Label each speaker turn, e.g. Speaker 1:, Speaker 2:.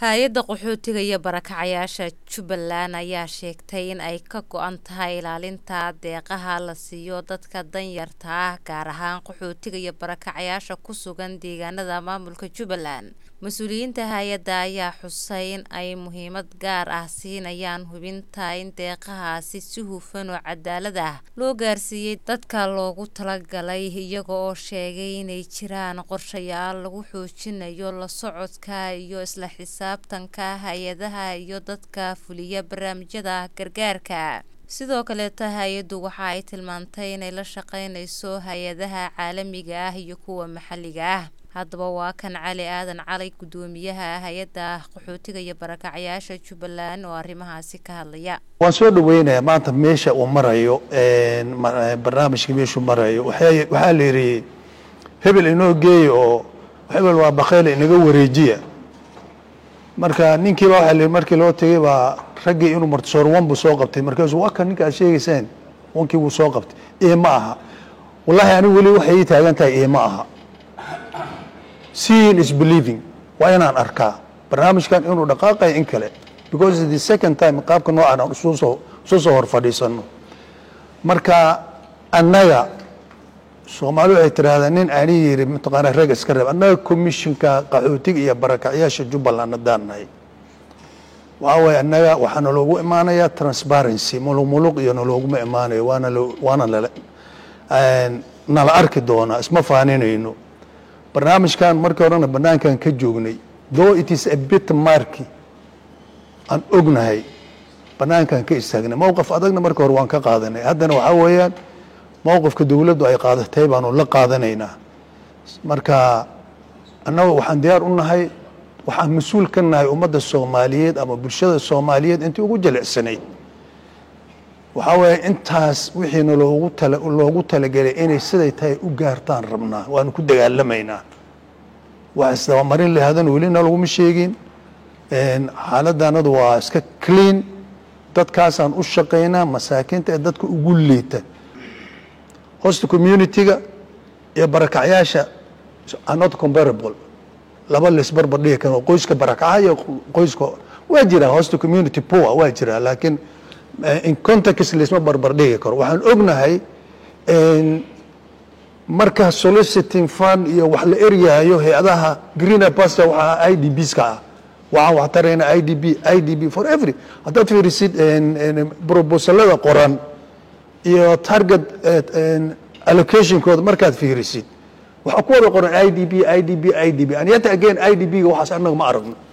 Speaker 1: hay-adda qaxootiga iyo barakacayaasha jubbaland ayaa sheegtay in ay ka go-an tahay ilaalinta deeqaha la siiyo dadka danyarta ah gaar ahaan qaxootiga iyo barakacayaasha ku sugan deegaanada maamulka jubbaland mas-uuliyiinta hay-adda ayaa xusay in ay muhiimad gaar ah siinayaan hubinta in deeqahaasi si hufan oo cadaalad ah loo gaarsiiyey dadka loogu talagalay iyaga oo sheegay inay jiraan qorshayaal lagu xoojinayo la socodka iyo isla xisaabtanka hay-adaha iyo dadka fuliya barnaamijyada gargaarka sidoo kaleeta hay-addu waxa ay tilmaantay inay la shaqeynayso hay-adaha caalamiga ah iyo kuwa maxalliga ah haddaba waa kan cali aadan calay guddoomiyaha hay-adda qaxootiga iyo barakacayaasha jubbaland oo arrimahaasi ka hadlaya
Speaker 2: waan soo dhaweynayaa maanta meesha uu marayo barnaamijka meeshuu marayo waxaa la yidhi hebel inoo geeya oo hebel waa bakheyle inaga wareejiya marka ninkiiba waxaa la markii loo tegay baa raggii inuu martisoor wan buu soo qabtay markaasuu waa kan ninka aad sheegaysaan wankii buu soo qabtay ee ma aha wallaahi anigu weli waxay ii taagan tahay ee ma aha seeing is believing waa inaan arkaa barnaamijkan inuu dhaqaaqayo in kale because the second time qaabka noocan aan isu soo isu soo hor fadhiisano marka annaga soomaali waxay tidhaahdaa nin ani yiri mataqaana rag iska reeb annaga commissionka qaxootiga iyo barakacyaasha jubbaland haddaan nahay waxaa waaye annaga waxaa naloogu imaanayaa transparency muluq muluq iyo nalooguma imaanayo waana waana nala nala arki doonaa isma faaninayno barnaamijkan markii horena banaankan ka joognay though it is a bit marky aan ognahay banaankan ka istaagnay mowqif adagna marka hore waan ka qaadanay haddana waxaa weeyaan mowqifka dowladdu ay qaadatay baanu la qaadanaynaa marka annaga waxaan diyaar u nahay waxaan mas-uul ka nahay ummadda soomaaliyeed ama bulshada soomaaliyeed intii ugu jilicsanayd waxaa weeye intaas wixiina loogu tala loogu talagelay inay siday tahay u gaartaan rabnaa waanu ku dagaalamaynaa wax isdabamarin lahaadana welina laguma sheegin xaaladdanadu waa iska clean dadkaasaan u shaqaynaa masaakiinta ee dadka ugu liita hosta community-ga iyo barakacyaasha are not comparable laba laisbarbar dhigi karo qoyska barakaca iyo qoyska waa jiraa hosta community poor waa jiraa laakiin in context laisma barbar dhigi karo waxaan ognahay marka soliciting fund iyo wax la eryahayo hay-adaha greener pasture waxaa i d bs ka ah waxaan wax tarayna i d b i d b for every haddaad fiirisid proposalada qoran iyo target allocationkooda markaad fiirisid waxaa ku wada qoran i d b i d b i d b and yet again i d b ga waxaas annaga ma aragno